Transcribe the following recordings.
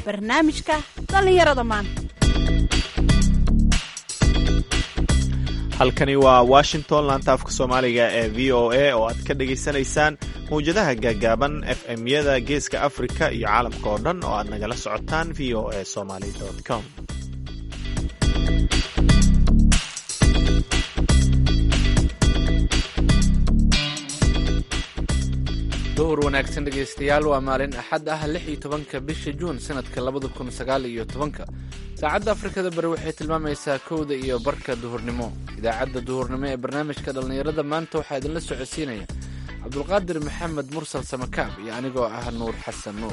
barnaamijka dhallinyarada maanta halkani waa washington laanta afka soomaaliga ee v o a oo aad ka dhagaysanaysaan mawjadaha gaagaaban f m-yada geeska afrika iyo caalamka oo dhan oo aad nagala socotaan v o a somaly com duhur wanaagsan dhegaystayaal waa maalin axad ah lix iyo tobanka bisha juun sanadka labada kun sagaal iyo tobanka saacadda afrikada bari waxay tilmaamaysaa kowda iyo barka duhurnimo idaacadda duhurnimo ee barnaamijka dhallinyarada maanta waxaa idinla socodsiinaya cabdulqaadir maxamed mursal samakaab iyo anigoo ah nuur xasan nuur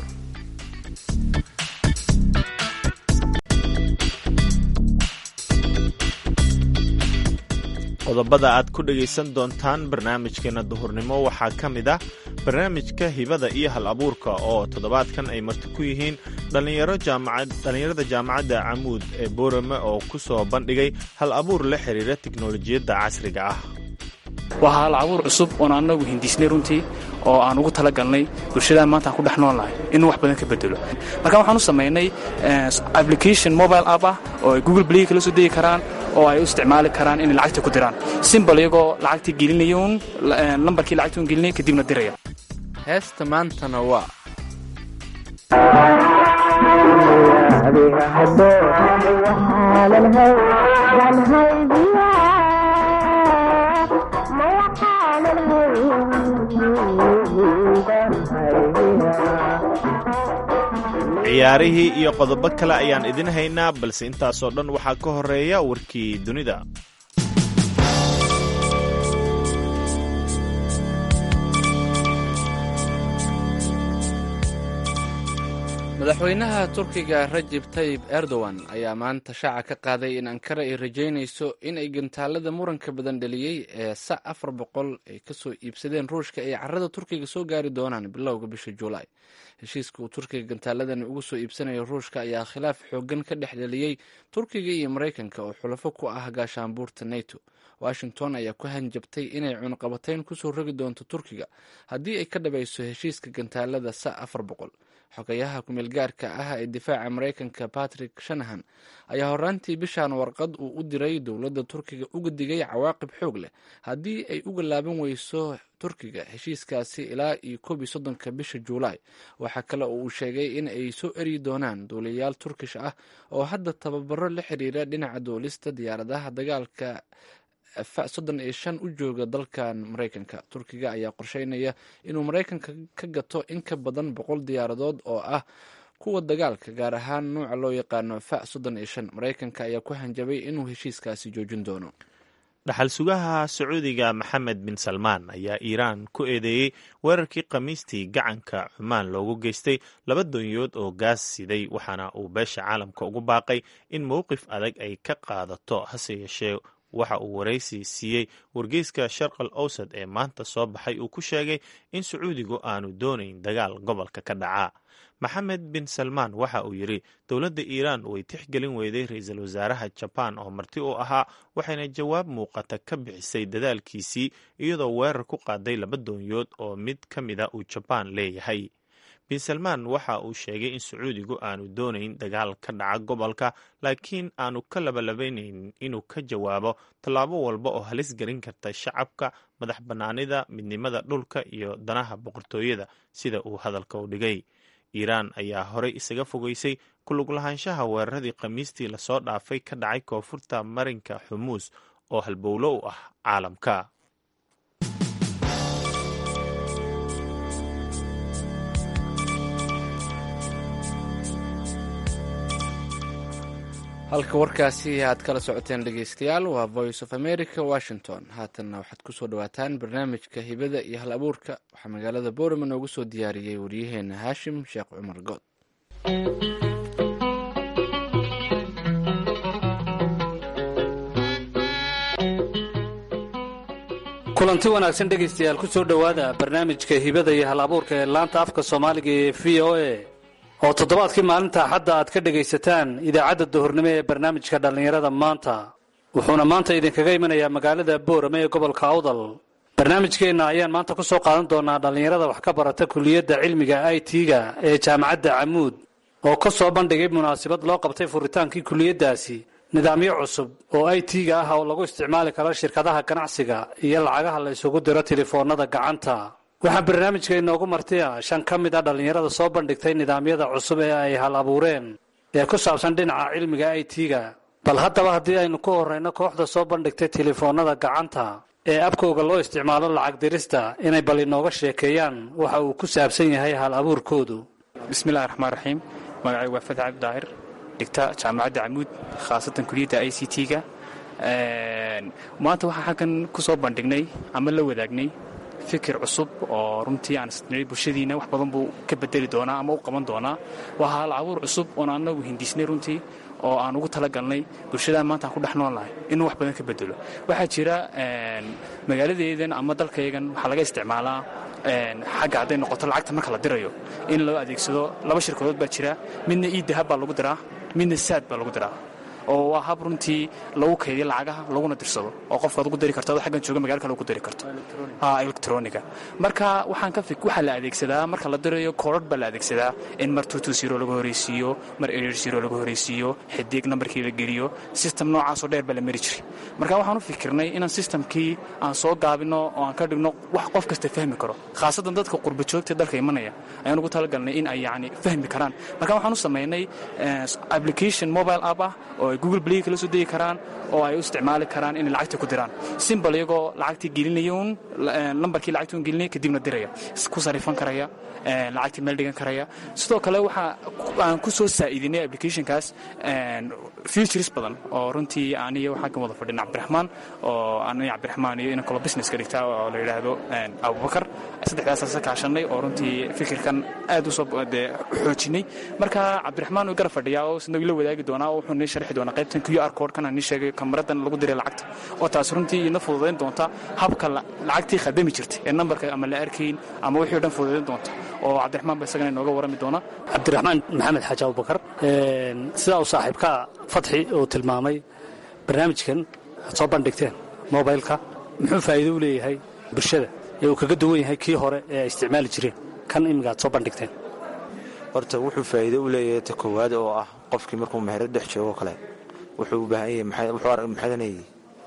qodobada aad ku dhegaysan doontaan barnaamijkeena duhurnimo waxaa ka mid ah barnaamijka hibada iyo hal abuurka oo toddobaadkan ay marti ku yihiin dhallinyarada jaamacadda camuud ee boorame oo ku soo bandhigay hal abuur la xiriira tiknolojiyadda casriga ah waa hal abuur cusub oon annagu hindiisnay runtii oo aan ugu talagalnay bulshadaan maanta aan ku dhex noolnahay inuu wax badan ka bedelo marka waxaan u samaynay application mobile app ah oo ay google play kala soo degi karaan oo ay u isticmaali karaan inay lacagta ku diraan simbal iyagoo lacagtii gelinaya uun lambarkii lacagta un gelinaya kadibna diraya heesta maantana waa ciyaarihii iyo qodobo kale ayaan idin haynaa balse intaasoo dhan waxaa ka horeeya warkii dunida madaxweynaha turkiga rajib tayib erdogan ayaa maanta shaaca ka qaaday in ankara ay rajaynayso in ay gantaalada muranka badan dhaliyey ee sa afar boqol ay kasoo iibsadeen ruushka ay carada turkiga soo gaari doonaan bilowga bisha juulaay heshiiska uu turkiga gantaaladani uga soo iibsanayo ruushka ayaa khilaaf xoogan ka dhex dhaliyey turkiga iyo maraykanka oo xulafo ku ah gaashaanbuurta nato washington ayaa ku hanjabtay inay cunaqabatayn kusoo rogi doonto turkiga haddii ay ka dhabayso heshiiska gantaalada sa afar boqol xogayaha kumeelgaarka ah ee difaaca maraykanka patrick shanahan ayaa horaantii bishan warqad uu u diray dowladda turkiga uga digay cawaaqib xoog leh haddii ay uga laaban weyso turkiga heshiiskaasi ilaa iyo koob iyo soddonka bisha juulaay waxaa kale oo uu sheegay in ay soo eryi doonaan duuliyayaal turkish ah oo hadda tababaro la xiriira dhinaca duulista diyaaradaha dagaalka soddon iyo shan u jooga dalkan maraykanka turkiga ayaa qorsheynaya inuu maraykanka ka gato in ka badan boqol diyaaradood oo ah kuwa dagaalka gaar ahaan nuuca loo yaqaano fa soddon iyo shan maraykanka ayaa ku hanjabay inuu heshiiskaasi joojin doono dhaxal sugaha sacuudiga maxamed bin salmaan ayaa iiraan ku eedeeyey weerarkii khamiistii gacanka cumaan loogu geystay laba doonyood oo gaas siday waxaana uu beesha caalamka ugu baaqay in mowqif adag ay ka qaadato hase yeeshee waxa uu waraysi siiyey wargeyska sharqal awsad ee maanta soo baxay uu ku sheegay in sacuudigu aanu doonayn dagaal gobolka ka dhaca maxamed bin salmaan waxa uu yidhi dowladda iiraan way tixgelin weyday ra-iisul wasaaraha jabaan oo marti u ahaa waxayna jawaab muuqata ka bixisay dadaalkiisii iyadoo weerar ku qaaday laba doonyood oo mid ka mida uu jabaan leeyahay bin salmaan waxa uu sheegay in sacuudigu aanu doonayn dagaal ka dhaca gobolka laakiin aanu ka labalabaynayn inuu ka jawaabo tallaabo walba oo halis gelin karta shacabka madax bannaanida midnimada dhulka iyo danaha boqortooyada sida uu hadalka u dhigay iiraan ayaa horey isaga fogeysay kulug lahaanshaha weeraradii khamiistii lasoo dhaafay ka dhacay koonfurta marinka xumuus oo halbowlo u ah caalamka halka warkaasi aad kala socoteen dhegeystayaal waa voice of america washington haatanna waxaad kusoo dhawaataan barnaamijka hibada iyo hal abuurka waxaa magaalada boorama noogu soo diyaariyey waryaheena haashim sheekh cumar good kulanti wanaagsan dhegaystayaal ku soo dhowaada barnaamijka hibada iyo hal abuurka ee laanta afka soomaaliga ee v o a oo toddobaadkii maalinta axadda aad ka dhegaysataan idaacadda duhurnimo ee barnaamijka dhallinyarada maanta wuxuuna maanta idinkaga imanayaa magaalada boorame ee gobolka awdal barnaamijkeenna ayaan maanta ku soo qaadan doonaa dhallinyarada wax ka barata kuliyadda cilmiga i t-ga ee jaamacadda camuud oo ka soo bandhigay munaasabad loo qabtay furitaankii kuliyaddaasi nidaamyo cusub oo i t-ga ah oo lagu isticmaali karo shirkadaha ganacsiga iyo lacagaha la isugu diro telefoonada gacanta waxaa barnaamijka inoogu martiya shan ka mid a dhallinyarada soo bandhigtay nidaamyada cusub ee ay hal abuureen ee ku saabsan dhinaca cilmiga i t-ga bal haddaba haddii aynu ku horeyno kooxda soo bandhigtay telefoonada gacanta ee abkooga loo isticmaalo lacag dirista inay bal inooga sheekeeyaan waxa uu ku saabsan yahay hal abuurkoodu bismillahi raxmaan raxiim magacay waa fadx cabdi daahir dhigta jaamacadda camuud khaasatan kuliyadda i c t-ga maanta waxaa xaggan ku soo bandhignay ama la wadaagnay fikir cusub oo runtii aan isnay bulshadiina wax badan buu ka bedeli doonaa ama u qaban doonaa waa hal abuur cusub oon anagu hindisnay runtii oo aan ugu talagalnay bulshadaan maanta aan ku dhex nool nahay inuu wax badan ka bedelo waxaa jira magaaladeedan ama dalkaygan waxaa laga isticmaalaa xagga hadday noqoto lacagta marka la dirayo in loo adeegsado laba shirkadood baa jira midna ii dahab baa lagu diraa midna saad baa lagu diraa oo waa hab runtii lagu kaydiyo lacagaha laguna dirsado oo qofkaad ugu diri karto adoo xaggan jooga magala kale ugu diri karto electroniga marka waxaan ka fik waxaa la adeegsadaa marka la dirayo koodhadh baa la adeegsadaa in mar tutu zero laga horeysiiyo mar erer zero laga horeysiiyo xidig nambarkii la geliyo system noocaasoo dheer baa la mari jiray marka waxaan u fikirnay inaan systemkii aan soo gaabino oo aan ka dhigno wax qof kasta fahmi karo khaasatan dadka qurba joogta dalka imanaya ayaan ugu talagalnay in ay yani fahmi karaan marka waxaan u samaynay application mobile app ah oo ay google play kala soo degi karaan oo ay u isticmaali karaan inay lacagta ku diraan simbal iyagoo lacagtii gelinaya un lambarkii lacagta un gelinaya kadibna diraya ku sarifan karaya lacagtii meel dhigan karaya sidoo kale waxa aan ku soo saa'iidinay applicationkaas futures badan oo runtii aniyo waxaa ka wada fadhin cabdiraxmaan oo aniyo cabdiraxmaan iyo inan kaloo business ka dhigta oo la yidhaahdo abubakar saddexdaasaan kaashanay oo runtii fikirkan aad u soo dee xoojinay marka cabdiraxmaan uu garab fadhiyaa oo isna la wadaagi doonaa oo wuxuu nii sharxi doonaa qaybtan q r code kana nii sheegay kamaradan lagu diray lacagta oo taas runtii ina fududayn doonta habka lacagtii khadami jirtay ee nambarka ama la arkayn ama wixii o dhan fududayn doonta oo cabdiraxmaan ba isagana inooga warrami doona cabdiraxmaan maxamed xaaji abubakar sidaa uu saaxiibka fatxi uu tilmaamay barnaamijkan aad soo bandhigteen mobilka muxuu faa'iido u leeyahay bulshada ee uu kaga duwan yahay kii hore ee ay isticmaali jireen kan imiga aad soo bandhigteen horta wuxuu faa'iido u leeyahay ta koowaad oo ah qofkii markuu meherad dhex joogo kale wuxuu u baahan yahay maxadanayay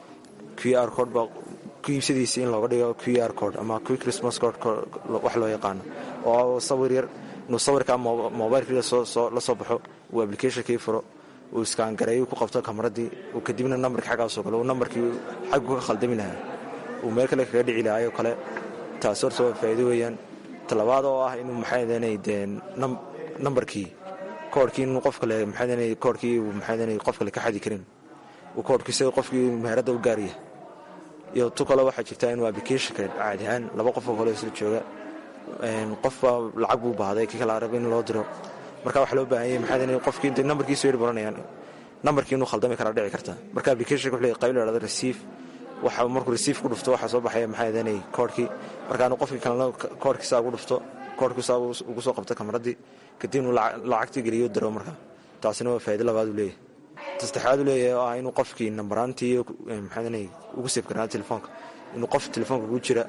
q r code baa ku iibsadiisa in looga dhigo q r code ama quick response code wax loo yaqaano oo sawir yar inuu sawirkaa mobilkii la soo baxo uu applicationkii furo uu iskaangareeyo ku qabto kamaradii uu kadibna nambarkii xaggaasoo kale uu nambarkii xaggu ka khaldami lahaa uu meel kale kaga dhici lahaayoo kale taas horta waa faa'iido weeyaan talabaad oo ah inuu maxaadanay dee nambarkii koorhkii inuu qof kale maxaadanay koorhkii uu maxaadanay qof kale ka xadi karin uu koorhkii sida qofkii meheradda u gaaraya iyo tu kale waxaa jirtaa inuu applicationka caadi ahaan laba qofoo kale isla jooga qofba lacag buu baahday kii kale arab in loo diro marka waxaa loo baahan yahay maxaadanay qofkii intay nambarkiisu yar baranayaan nambarkii inuu khaldami karaa dhici karta marka applicationka wuxuu leeyahay qayb la dhahdo receive waxa markuu receive ku dhufto waxaa soo baxaya maxaadanay koorhkii markaanu qofkii kalena koorhkiisaa ugu dhufto koorhkiisaa ugu soo qabto kamaradii kadibnu lacagtii geliyo diro marka taasina waa faa'ido labaad uu leeyahay tasaddexaad uu leeyahay oo ah inuu qofkii nambaraantii maxaadanay ugu seef karnaa telefoonka inuu qof telefoonka ugu jira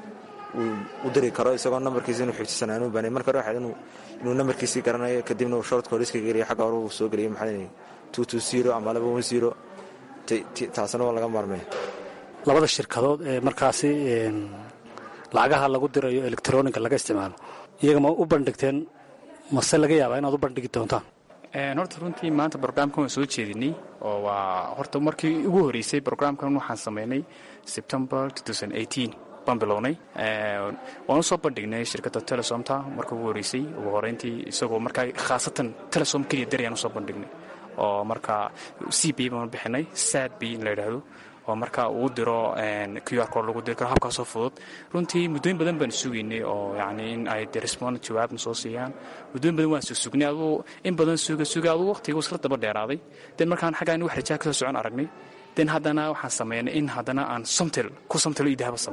u diri karo isagoo nambarkiisa inuu xigtisanaan u baanay marka hore waxayd inuu nambarkiisii garanayo kadibna uu short code iska geliyo xagga hore uu soo geliyo maxaadanay two two zero ama laba one zero taasina waa laga maarmaya labada shirkadood ee markaasi lacagaha lagu dirayo electroniga laga isticmaalo iyaga ma u bandhigteen mase laga yaabaa inaad u bandhigi doontaan horta runtii maanta brograamkan waan soo jeedinay oo waa horta markii ugu horeysay brograamkan waxaan samaynay september baan bilownay waan u soo bandhignay shirkadda telesomta marka ugu horeysay ugu horeyntii isagoo markaa khaasatan telesom keliya darayaan usoo bandhignay oo marka c b baan bixinay sad b in la yidhaahdo oo marka uu diro q r code lagu diri karo habkaasoo fudud runtii muddooyin badan baan sugaynay oo yani in ay de respond jawaabna soo siiyaan muddooyin badan waan susugnay aduu in badan suga suga aduu waqtigu isla daba dheeraaday den markaan xaggaan wax rajaa kasoo socon aragnay den haddana waxaan samaynay in haddana aan somtel ku somtel io dahaba samayno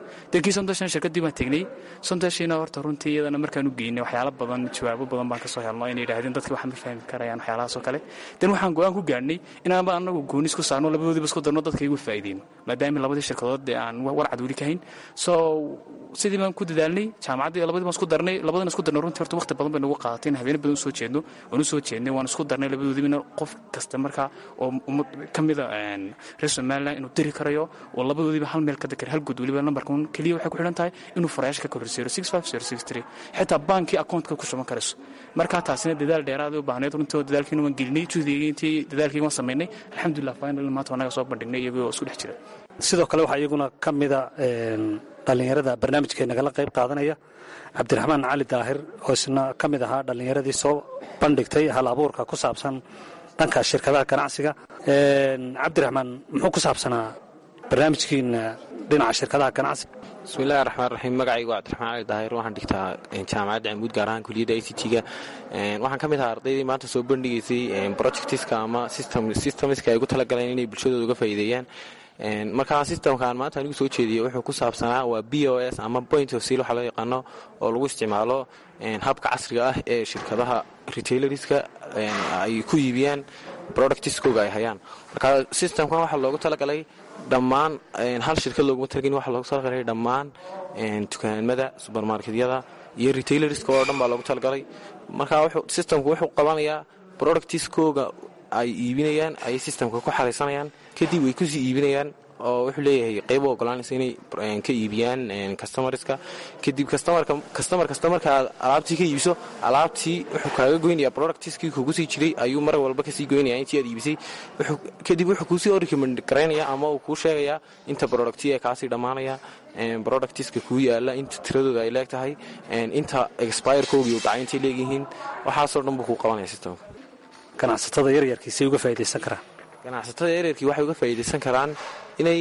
dankii sondashan shirkadii baan tegnay sondashiina horta runtii iyadana markaan u geynay waxyaalo badan jawaabo badan baan kasoo helno inay yidhahdeen dadki waxaan ma fahmi karayaan waxyaalahaasoo kale den waxaan go-aan ku gaadhnay inaanba anagu goonis ku saarno labadoodiiba isku darno dadka igu faa'iideyno maadaama labadii shirkadood dee aan warcad weli ka hayn so sidii baan ku dadaalnay jaamacaddii labadii baan isku darnay labadana isku darnay runtii horta waqti badan bay nagu qaadatay in habeeno badan usoo jeedno waan usoo jeednay waan isku darnay labadoodiibana qof kasta markaa oo ummad ka mida reer somaliland inuu diri karayo oo labadoodiiba hal meel ka dakar hal good weliba lambarkan keliya waxay ku xidhan tahay inuu farayaasha ka kororseero six five zero six three xitaa baankii accountka ku shuban karayso markaa taasina dadaal dheeraaday u baahneyd runtii dadaalkiina waan gelinay juhdigii intii dadaalkii waan samaynay alxamdulilah final maanta anaga soo bandhignay iyagoo isku dhex jira sidoo kale waxaa iyaguna ka mida dhallinyarada barnaamijka nagala qayb qaadanaya cabdiraxmaan cali daahir oo isna ka mid ahaa dhallinyaradii soo bandhigtay hal abuurka ku saabsan dhanka shirkadaha ganacsiga cabdiraxmaan muxuu ku saabsanaa barnaamijkiina dhinaca shirkadaha ganacsiga bismillahi raxmaan raxiim magacaygu waa cabdiraxmaan cali daahir waxaan dhigtaa jaamacadda camuud gaar ahaan kuliyadda i c t-ga waxaan ka mid ahaa ardaydii maanta soo bandhigaysay projectiska ama systemiska ay ugu talagaleen inay bulshadooda uga faa'iideeyaan markaa systemkaan maanta anigu soo jeediya wuxuu ku saabsanaa waa b o s ama point of seal waxaa loo yaqaano oo lagu isticmaalo habka casriga ah ee shirkadaha retailerska ay ku iibiyaan productiskooga ay hayaan marka systemkan waxaa loogu talagalay dhammaan hal shirkad looguma talagelin waxaa loogu talagalay dhammaan dukaamada subermarketyada iyo retailerska oo dhan baa loogu talagalay marka systemku wuxuu qabanayaa productiskooga ay iibinayaan ay systemka ku xaraysanayaan kadib way kusii iibinayaan oo wuxuu leeyahay qayb u ogolaanaysa inay ka iibiyaan customarska kadib customer kasta markaad alaabtii ka iibiso alaabtii wuxuu kaaga goynaya productiskii kugu sii jiray ayuu mar walba kasii goynaya intii aad iibisay kadib wuxuu kuusii recommend garaynaya ama uu kuu sheegayaa inta producti ee kaasii dhammaanaya productiska kuu yaala inta tiradooda ay leeg tahay inta expirekoogi u dhacay intay leegyihiin waxaasoo dhan buu kuu qabanaya systemka ganacsatada yaryarkiisay uga faa'iidaysan karaan ganacsatada yaryarkii waxay uga faa'iidaysan karaan inay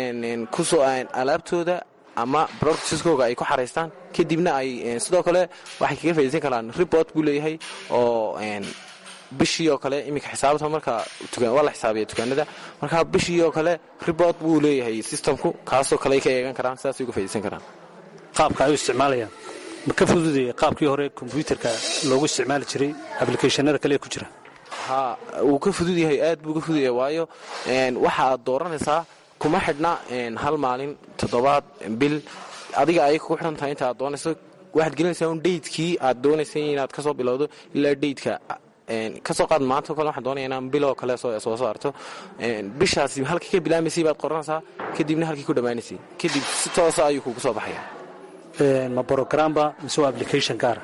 kusoo alaabtooda ama productiskooga ay ku xaraystaan kadibna ay sidoo kale waxay kaga faaidaysan karaan report buu leeyahay oo bishii oo kale iminka xisaabta marka waa la xisaabiya dukaanada marka bishii oo kale report buu leeyahay systemku kaasoo kale ay ka eegan karaan sidaasay uga faidaysan karaan qaabka ay u isticmaalayaan ma ka fududaya qaabkii hore kombyuutarka loogu isticmaali jiray ablicathonada kale ee ku jira ha wuu ka fudud yahay aad buu ka fudud yahay waayo waxaad dooranaysaa kuma xidhna hal maalin toddobaad bil adiga ayay kugu xidhan tahay inta aad doonayso waxaad gelinaysaa un daydkii aad doonaysay inaad ka soo bilowdo ilaa daydka kasoo qaad maanta o kale waxaan doonaya inaan biloo kale soo saarto bishaasi halkii ka bilaamaysay baad qoranaysaa kadibna halkii ku dhammaanaysay kadib si toosa ayuu kugu soo baxaya ma brogramba mise waa application gaara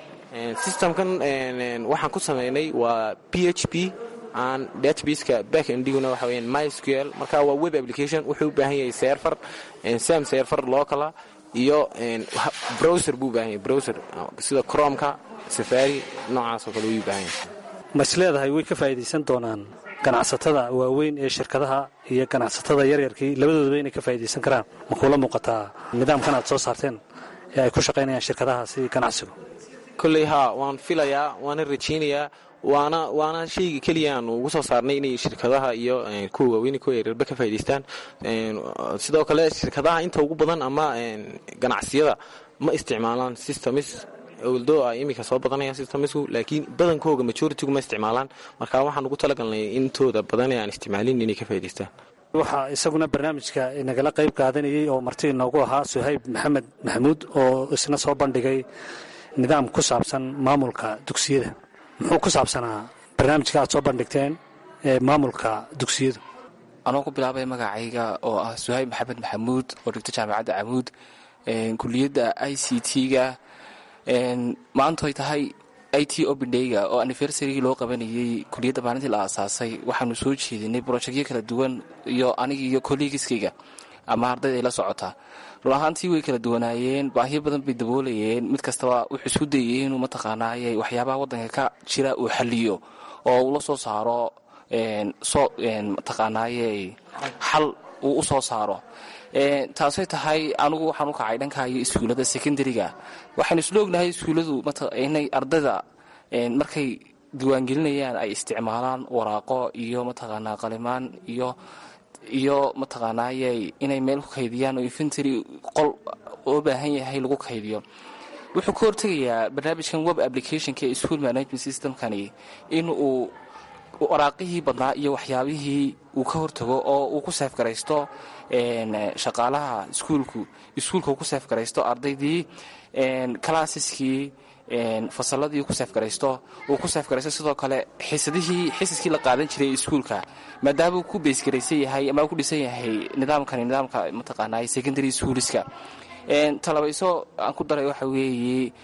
systemkan waxaan ku sameynay waa p h p aan databaseka back endiguna waxa weyaan mysql marka waa web application wuxuu u baahan yahay serfer sam serfer locala iyo browser buu u baahan yahay browser sida cromka safari noocaas oo kale wuu u baahan yahay ma is leedahay way ka faa'iidaysan doonaan ganacsatada waaweyn ee shirkadaha iyo ganacsatada yaryarkii labadoodaba inay ka faa'iidaysan karaan ma kuula muuqataa nidaamkan aad soo saarteen ee ay ku shaqaynayaan shirkadahaasi ganacsigu kolley haa waan filayaa waana rajaynayaa waana waana shayga keliya aanu ugu soo saarnay inay shirkadaha iyo kuwa waaweyn kuwa yaryarba ka faa'idaystaan sidoo kale shirkadaha inta ugu badan ama ganacsiyada ma isticmaalaan systems oldo ay iminka soo badanayaan systemsku laakiin badankooga majoritigu ma isticmaalaan marka waxaan ugu talagalnay intooda badan ee aan isticmaalin inay ka faa'idaystaan waxaa isaguna barnaamijka nagala qayb qaadanayay oo marti inoogu ahaa suhayb maxamed maxamuud oo isna soo bandhigay nidaam ku saabsan maamulka dugsiyada muxuu ku saabsanaa barnaamijka aad soo bandhigteen ee maamulka dugsiyadu anoo ku bilaabay magacayga oo ah suhayb maxamed maxamuud oo dhigta jaamacadda camuud kuliyadda i c t-ga maantoy tahay i t obidheyga oo anniversarygii loo qabanayey kuliyadda maalintii la aasaasay waxaanu soo jeedinay brojectyo kala duwan iyo anigi iyo kollegiskayga ama ardayda ay la socotaa run ahaantii way kala duwanaayeen baahiyo badan bay daboolayeen mid kastaba wuxuu isku dayay inuu mataqaanaaye waxyaabaha waddanka ka jira uu xaliyo oo uu la soo saaro mataqaanaaye xal uu u soo saaro taasay tahay anigu waxaan u kacay dhankayo iskuullada secondariga waxaynu isla ognahay iskuulladu inay ardayda markay diiwaangelinayaan ay isticmaalaan waraaqo iyo mataqaanaa qalimaan iyo iyo mataqaanaayay inay meel ku kaydiyaan oo infantry qol oo baahan yahay lagu kaydiyo wuxuu ka hortegayaa barnaamijkan web applicationka ee school management systemkani in uu waraaqihii badnaa iyo waxyaabihii uu ka hortago oo uu ku seefgaraysto shaqaalaha iskuulku iskuulka uu ku seefgaraysto ardaydii classaskii fasaladii ku seefgaraysto uu ku seefgaraysto sidoo kale xisadihii xisaskii la qaadan jiray iskuulka maadaama uu ku beysgaraysan yahay ama ku dhisan yahay nidaamkani nidaamka mataqaanaa secondary schoolska talabayso aan ku daray waxa weeye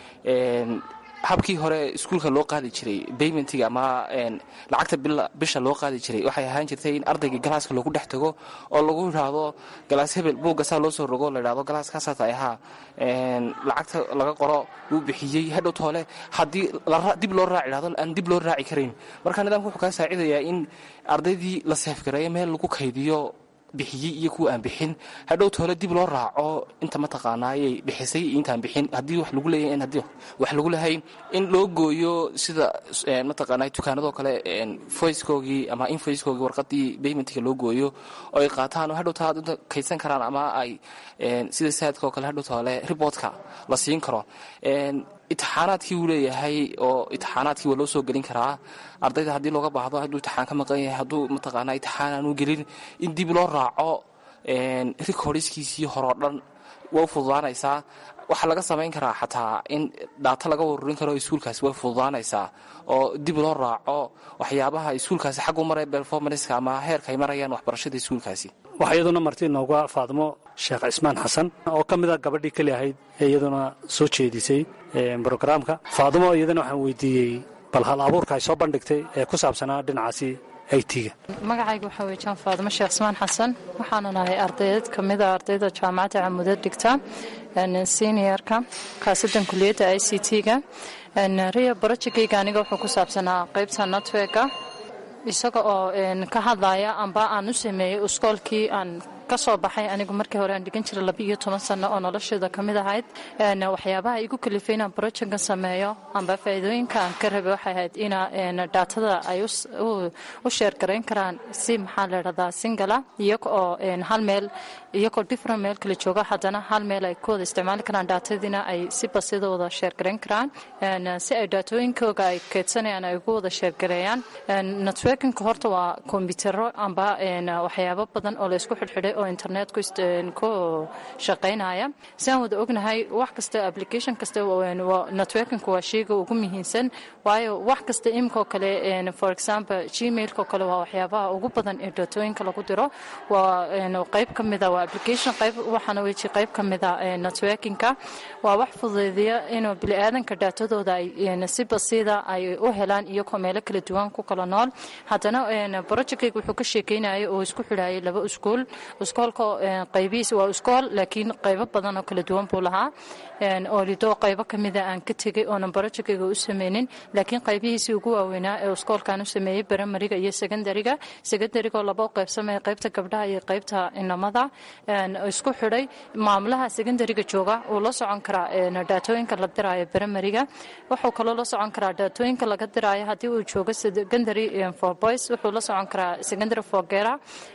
habkii hore iskuulka loo qaadi jiray baymentiga ama lacagta bisha loo qaadi jiray waxay ahaan jirtay in ardayga galaaska loogu dhex tago oo lagu idhaahdo galaas hebel buuggasaa loo soo rogo la idhahdo galaaskaasaata ahaa lacagta laga qoro wuu bixiyey hadhow toole haddii dib loo raaci dhahdo aan dib loo raaci karayn marka nidaamka wuxuu kaa saacidayaa in ardaydii la seefgareeyo meel lagu kaydiyo bixiyey iyo kuwa aan bixin hadhow toole dib loo raaco inta mataqaanaayay bixisay iyo intaan bixin haddii wax lagu leeyahay haddii wax lagu lehayn in loo gooyo sida mataqaanaa dukaanadoo kale voicekoogii ama invoicekoogii warqadii baymentiga loo gooyo oo ay qaataan oo hadhow taa kaydsan karaan ama ay sida saadka oo kale hadhow toole riboodka la siin karo itixaanaadkii wuu leeyahay oo itixaanaadkii waa loo soo gelin karaa ardayda haddii looga baahdo hadduu itixaan ka maqan yahay hadduu mataqaanaa itixaan aanu gelin in dib loo raaco recordskiisii horeo dhan way fududaanaysaa waxaa laga samayn karaa xataa in dhaata laga warurin karo iskuulkaasi way fududaanaysaa oo dib loo raaco waxyaabaha iskuulkaasi xaggu maraya performanska ama heerka ay marayaan waxbarashada iskuulkaasi waxaa iyaduna marti inooga faadmo sheekh cismaan xasan oo ka mid a gabadhii keli ahayd ee iyaduna soo jeedisay brogaraamka faadmo iyadana waxaan weydiiyey bal hal abuurka ay soo bandhigtay ee ku saabsanaa dhinacaasi aytiga magacayga waxaa weye jaan faadimo sheekh ismaan xasan waxaana nahay ardayd ka mid a ardayda jaamacadda camuda dhigta seniorka khaasadan kuliyadda i c t-ga ria barojekeyga aniga wuxuu ku saabsanaa qaybta networka isaga oo ka hadlaya amba aan u sameeyey iskoolkii aan ka soo baxay anigu markii hore aan dhigan jiray labiiyo toban sano oo nolosheeda ka mid ahayd waxyaabaha igu kalifay inaan brojekan sameeyo amba faa'iidooyinka aan ka rabay waxay ahayd ina daatada ay u sheergarayn karaan si maxaa la dhahdaa singala iyaga oo hal meel iyagoo different meel kala jooga haddana hal meel ay ku wada isticmaali karaan daatadiina ay si basida wada sheergarayn karaan si ay daatooyinkooga ay keedsanayaan ay ugu wada sheergareeyaan networkinka horta waa kombitaro amba waxyaabo badan oo laysku xidhxidhay oo internetku ku shaqaynaya si aan wada ognahay wax kasta application kasta networkinku waa sheyga ugu muhiimsan waayo wax kasta imikoo kale for example gmailko kale waa waxyaabaha ugu badan ee daatooyinka lagu diro waa qayb ka mida waa application qayb waxaana weji qayb ka mida networkinka waa wax fududeeya inuu bili-aadanka daatadooda ay si basiida ay u helaan iyagoo meelo kala duwan ku kala nool haddana projectkayga wuxuu ka sheekeynaya oo isku xidhaayay laba iskuul iskoolka qaybihiis waa iskool laakiin qaybo badan oo kala duwan buu lahaa oolido qaybo ka mida aan ka tegey oonan barojekayga u sameynin laakiin qaybihiisii ugu waaweynaa ee iskoolkaan u sameeyey baramariga iyo secondariga secondarigoo laba u qaybsamaya qaybta gabdhaha iyo qaybta inamada isku xidhay maamulaha secondariga jooga uu la socon karaa daatooyinka la diraayo baramariga wuxuu kaloo la socon karaa daatooyinka laga diraayo haddii uu joogo secondary for boys wuxuu la socon karaa secondary for gera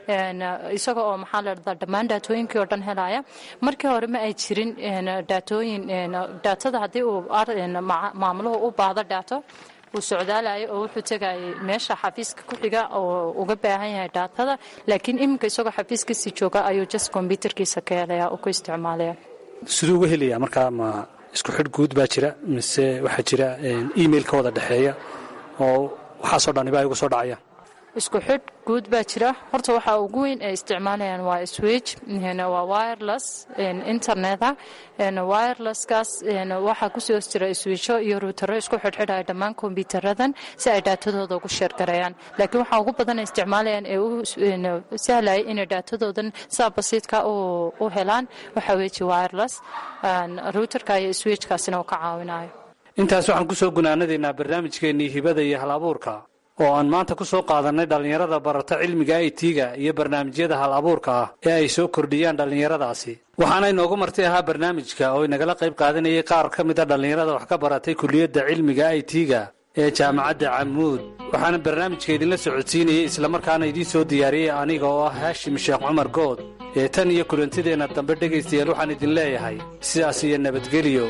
isaga oo maxaa la dhahdaa dhammaan daatooyinkii oo dhan helaya markii hore ma ay jirin daatooyin daatada haddii uu maamuluhu u baahdo dhaato uu socdaalayo oo wuxuu tegayay meesha xafiiska ku xiga oo uga baahan yahay dhaatada laakiin iminka isagoo xafiiskiisii jooga ayuu just kombyutarkiisa ka helaya oo ku isticmaalaya siduu uga helayaa markaa ma isku xidh guud baa jira mise waxaa jira email ka wada dhexeeya oo waxaasoo dhaniba ay uga soo dhacayaan isku xidh guud baa jira horta waxaa ugu weyn ay isticmaalayaan waa switch waa wireless interneta wirelesskaas waxaa kusoo hos jira switcho iyo ruutaro isku xidhxidhaya dhammaan kombiyuutaradan si ay daatadooda ugu sheergareeyaan laakiin waxaa ugu badan ay isticmaalayaan ee u sahlayay inay daatadoodan saa basiidka u helaan waxaa weeji wireless ruutarka iyo switchkaasina uu ka caawinayo intaas waxaan kusoo gunaanadaynaa barnaamijkeennii hibada iyo hal abuurka oo aan maanta ku soo qaadannay dhallinyarada barata cilmiga itiga iyo barnaamijyada hal abuurka ah ee ay soo kordhiyaan dhallinyaradaasi waxaana inoogu marti ahaa barnaamijka oo inagala qayb qaadanayay qaar ka mid a dhallinyarada wax ka baratay kuliyadda cilmiga itiga ee jaamacadda camuud waxaana barnaamijka idinla socodsiinayey islamarkaana idiin soo diyaariyey aniga oo ah haashim sheekh cumar good ee tan iyo kulantideenna dambe dhegaystayaal waxaan idin leeyahay sidaas iyo nabadgelyo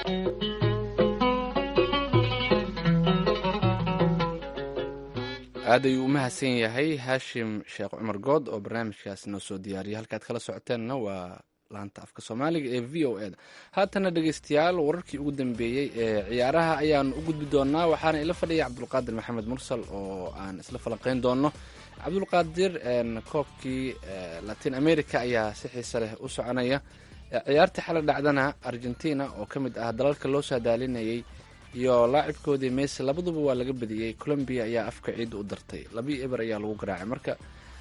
aad ayuu u mahadsan yahay haashim sheekh cumar good oo barnaamijkaas noo soo diyaariyay halkaad kala socoteenna waa laanta afka soomaaliga ee v o e da haatana dhegeystayaal wararkii ugu dambeeyey ee ciyaaraha ayaanu u gudbi doonaa waxaana ila fadhiya cabdulqaadir maxamed mursal oo aan isla falanqeyn doono cabdulqaadir koobkii latin america ayaa si xiise leh u soconaya ciyaartii xala dhacdana argentina oo ka mid ah dalalka loo saadaalinayay iyo laacibkoodii messi labaduba waa laga badiyey colombia ayaa afka ciidda u dartay labii eber ayaa lagu garaacay marka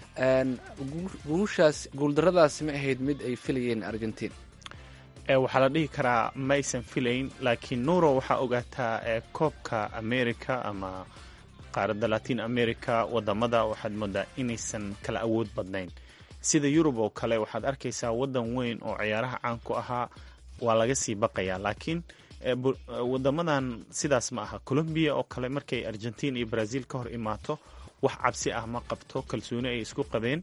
guushaas guuldaradaasi ma ahayd mid ay filayeen argentina waxaa la dhihi karaa ma aysan filayn laakiin nuuro waxaa ogaataa koobka america ama qaaradda latin america wadamada waxaad moodaa inaysan kala awood badnayn sida yurub oo kale waxaad arkaysaa wadan weyn oo ciyaaraha caan ku ahaa waa laga sii baqayaa laakiin wadamadan sidaas ma aha colombiya oo kale markay argentina iyo brazil ka hor imaato wax cabsi ah ma qabto kalsooni ay isku qabeen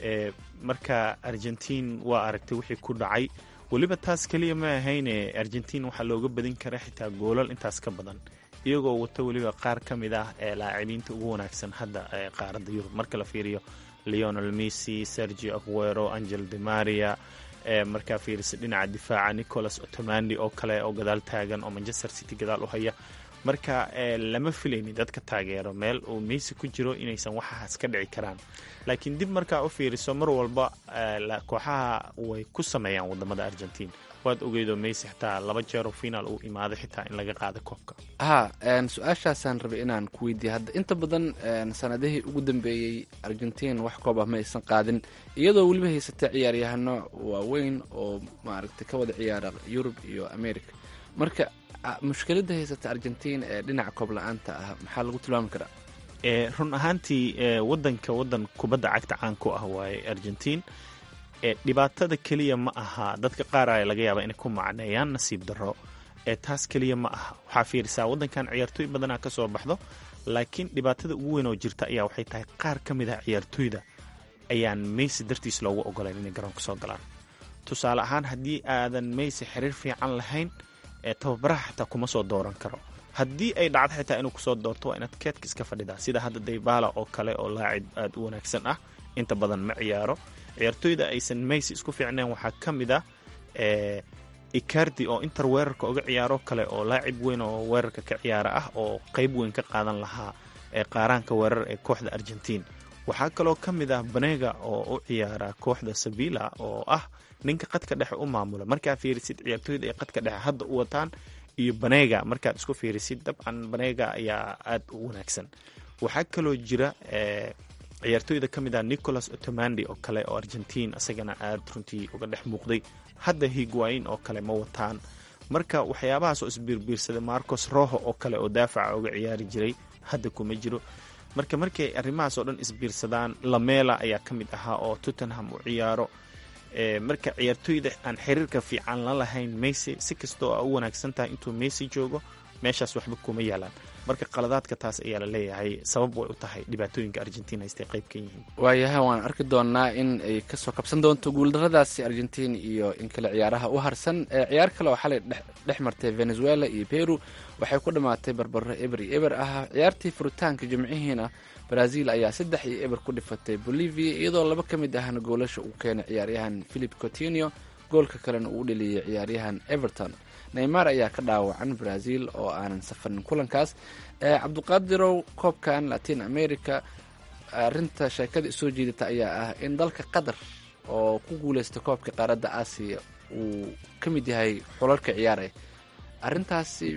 marka argentin waa aragtay wixii ku dhacay weliba taas keliya ma ahayne argentin waxaa looga badin kara xitaa goolal intaas ka badan iyagoo wata weliba qaar ka mid ah ee laacibinta ugu wanaagsan hadda ee qaaradda yurub marka la fiiriyo leonel messi sergio aguero angel de maria markaa fiirisa dhinaca difaaca nicolas otomandi oo kale oo gadaal taagan oo manchester city gadaal u haya marka lama filayni dadka taageero meel uu messi ku jiro inaysan waxaas ka dhici karaan laakiin dib markaa u fiiriso mar walba kooxaha way ku sameeyaan wadamada argentin waad ogeydoo messi xitaa laba jeeroo finaal uu imaaday xitaa in laga qaada koobka ha su-aashaasaan rabay inaan ku weydiiya hadda inta badan sanadihii ugu dambeeyey argentin wax koob ah ma aysan qaadin iyadoo weliba haysatay ciyaaryahano waaweyn oo maaragtay ka wada ciyaara yurub iyo america marka mushkiladda haysata argentin ee dhinaca koob la-aanta ah maxaa lagu tilmaami karaa run ahaantii wadanka wadan kubadda cagta caan ku ah waaye argentin dhibaatada keliya ma aha dadka qaar a laga yaaba inay ku macneeyaan nasiib darro taas keliya ma aha waxaa fiirisaa wadankan ciyaartooy badanaa ka soo baxdo laakiin dhibaatada ugu weyn oo jirta ayaa waxay tahay qaar ka mid ah ciyaartooyda ayaan meysi dartiis loogu ogolayn inay garoonka soo galaan tusaale ahaan haddii aadan meysi xiriir fiican lahayn tababaraha xitaa kuma soo dooran karo haddii ay dhacdo xitaa inuu kusoo doorto waa inaad keedka iska fadhidaa sida hadda daybala oo kale oo laacib aada u wanaagsan ah inta badan ma ciyaaro ciyaartooyda aysan meysi isku fiicnayn waxaa ka mid ah icardi oo inter weerarka uga ciyaaro kale oo laacib weyn oo weerarka ka ciyaara ah oo qeyb weyn ka qaadan lahaa ee qaaraanka weerar ee kooxda argentin waxaa kaloo ka mid ah banega oo u ciyaara kooxda sabila oo ah ninka qadka dhexe u maamula markaa fiirisid ciyaartooyda ay qadka dhexe hadda u wataan iyo banega markaad isku fiirisid dabcan banega ayaa aada u wanaagsan waxaa kaloo jira ciyaartooyda ka mid ah nicolas otomandi oo kale oo argentin isagana aada runtii uga dhex muuqday hadda higuain oo kale ma wataan marka waxyaabahaas oo isbiirbiirsaday marcos roho oo kale oo daafaca uga ciyaari jiray hadda kuma jiro marka markay arrimahaas oo dhan isbiirsadaan lamela ayaa ka mid ahaa oo tottenham u ciyaaro marka ciyaartooyda aan xiriirka fiican la lahayn messi si kastoo a u wanaagsan tahay intuu messi joogo meeshaas waxba kuma yaalaan marka qaladaadka taas ayaa la leeyahay sabab way u tahay dhibaatooyinka argentin haystay qayb ka yihiin waayaha waan arki doonaa in ay kasoo kabsan doonto guuldaradaasi argentin iyo in kale ciyaaraha u harsan ciyaar kale oo xalay dhex martay venezuela iyo peru waxay ku dhammaatay barbaro eber iyo eber ah ciyaartii furitaanka jimcihiina brazil ayaa saddex iyo eber ku dhifatay bolivia iyadoo laba ka mid ahna goolasha uu keenay ciyaaryahan philip cotinio goolka kalena uu dheliyey ciyaaryahan everton neymar ayaa ka dhaawacan brazil oo aanan safarin kulankaas cabduqaadirow koobkan latin america arinta sheekada isoo jeedata ayaa ah in dalka qatar oo ku guuleysta koobka qaaradda aasiya uu ka mid yahay xulalka ciyaaraya arintaasi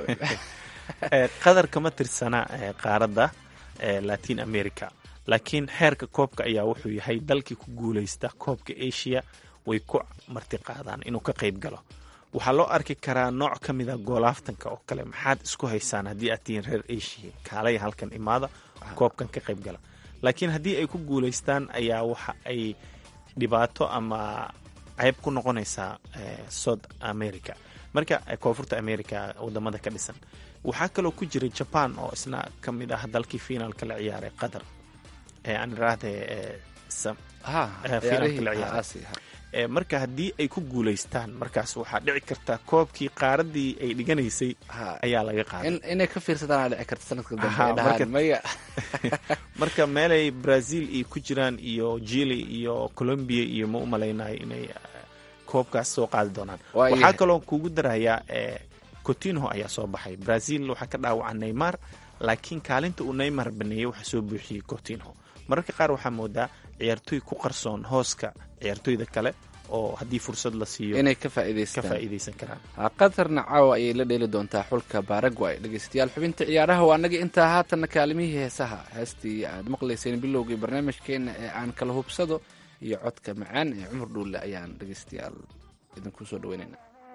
qatar kama tirsana qaaradda latin america laakiin xeerka koobka ayaa wuxuu yahay dalkii ku guuleysta koobka asia way ku marti qaadaan inuu ka qayb galo waxaa loo arki karaa nooc ka mida goolaaftanka oo kale maxaad isku haysaan haddii aad tihiin reer asia kaalaya halkan imaada koobkan ka qayb gala laakiin haddii ay ku guulaystaan ayaa waxa ay dhibaato ama ceyb ku noqonaysaa south america marka koonfurta america wadamada ka dhisan waxaa kaloo ku jira jaban oo isna ka mid ah dalkii finaalka la ciyaaray qatar aan iraahde finaalka la ciyaaray marka haddii ay ku guulaystaan markaas waxaa dhici karta koobkii qaaradii ay dhiganaysay ayaa laga qaaday inay ka fiirsadaan dhici karta sanadka dambe maya marka meelay brazil iyo ku jiraan iyo chile iyo colombia iyo ma u malaynayo inay koobkaas soo qaadi doonaan waxaa kaloo kugu darayaa cotinho ayaa soo baxay brazil waxaa ka dhaawaca neymar laakiin kaalinta uu neymar baneeyey waxaa soo buuxiyey cotinho mararka qaar waxaa moodaa ciyaartooy ku qarsoon hooska ciyaartooyda kale oo haddii fursad la siiyo inay ka ka faa'iidaystaan faa'iidaysan karaan qatarna caawa ayay la dheeli doontaa xulka baragway dhegeystayaal xubinta ciyaaraha waa naga intaa haatanna kaalimihii heesaha heestii aad maqlayseen bilowgii barnaamijkeena ee aan kala hubsado iyo codka macaan ee cumar dhuulle ayaan dhegeystayaal idinku soo dhaweynayna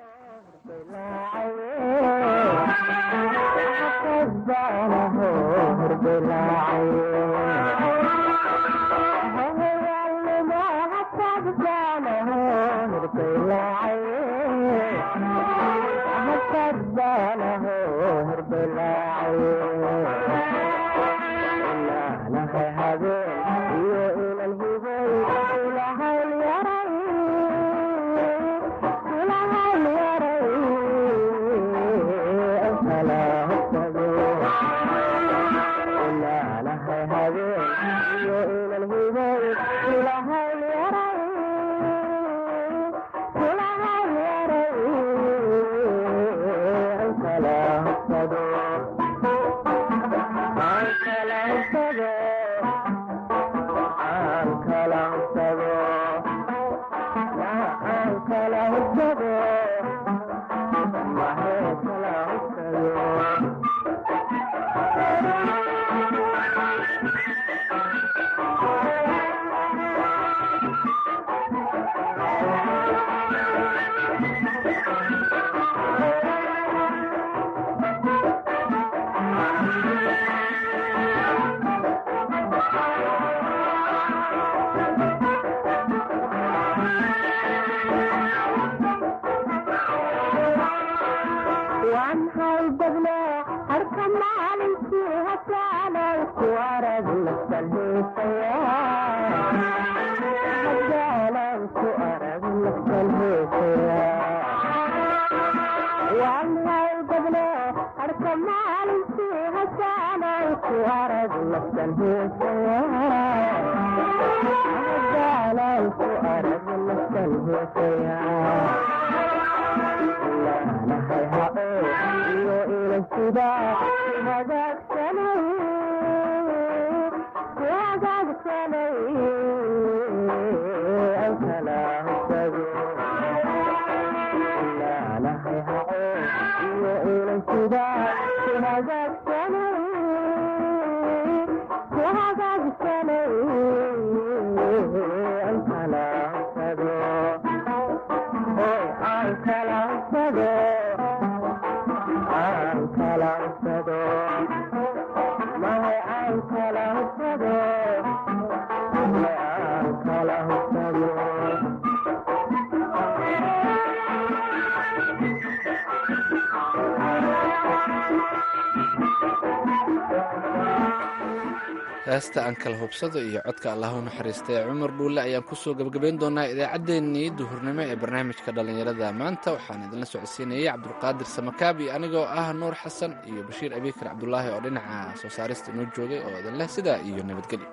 heesta aan kala hubsado iyo codka allahu naxariistay cumar dhuulle ayaan kusoo gebagabayn doonaa idaacaddeenii duhurnimo ee barnaamijka dhallinyarada maanta waxaan idinla socodsiinayay cabdulqaadir samakaab iyo anigoo ah nuur xasan iyo bashiir abiikar cabdulaahi oo dhinaca soo saarista inoo joogay oo idin leh sidaa iyo nabadgelyo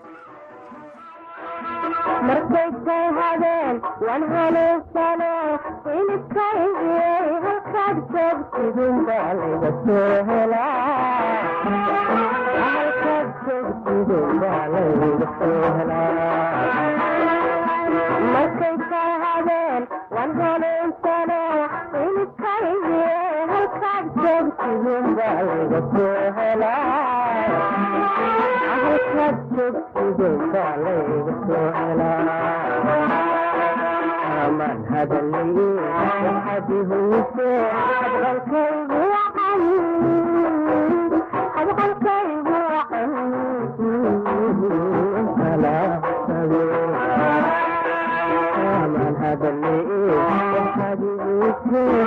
markaysay habeen waan hanuunsano inidkaygiyey halkaad joogtidin baa layga soo helaa halkaad joogtidin baa layga soo helaa markaysay habeen waan hanuunsano inidkaygiyey halkaad joogtidin baa layga soo helaa halkaad joogtidin baa layga soo helaa aman hadalay waxaad ihuyse hadqalkaygu wacan hadqalkaygu wacan kalaasado aman hadalay waxaad ihuyse